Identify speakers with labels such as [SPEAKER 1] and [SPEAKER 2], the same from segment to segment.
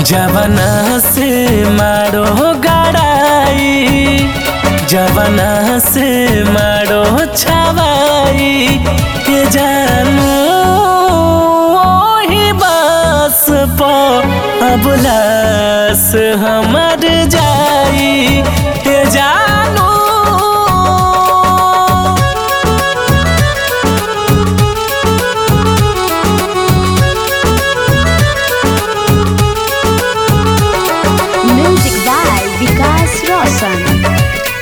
[SPEAKER 1] जवना से मारो गड़ाई जवना से मारो छवाई के जानू ओही बास पो अबलास हमर जाई के जानू
[SPEAKER 2] Music by Vikas Roshan.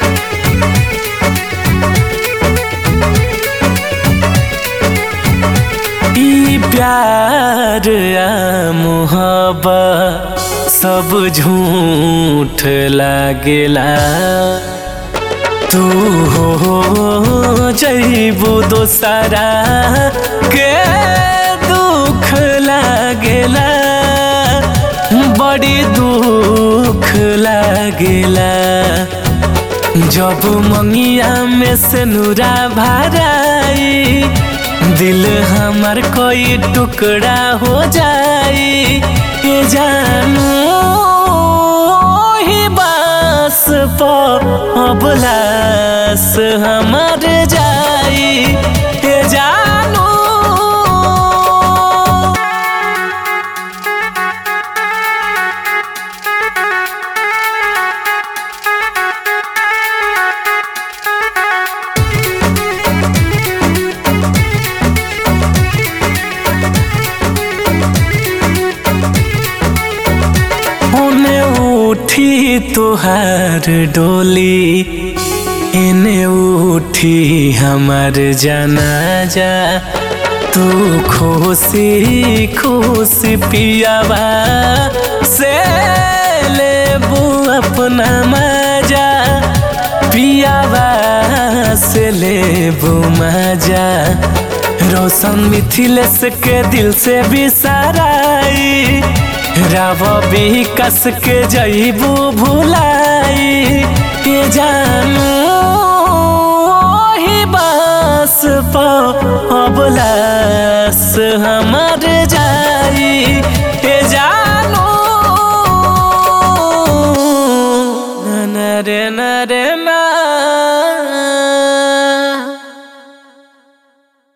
[SPEAKER 1] ई प्यार आ मोहब्बत सब झूठ लागेला तू हो जैबू दोसरा के दुख लागेला बड़ी दुख लागेला जब मंगिया में से नूरा भराई दिल हमार कोई टुकड़ा हो जाई ये जानू ही बास पो अबलास हमार जाई ये जानू ओने उठी तुहार डोली एने उठी हमार जनाजा तू खुशी खुशी पियावा से लेबू अपना मजा पियावा से लेबू मजा रोशन मिथिलेश के दिल से बिसराई राव विकास के जईबू भुलाई के जानू ही बास पो अबलास हम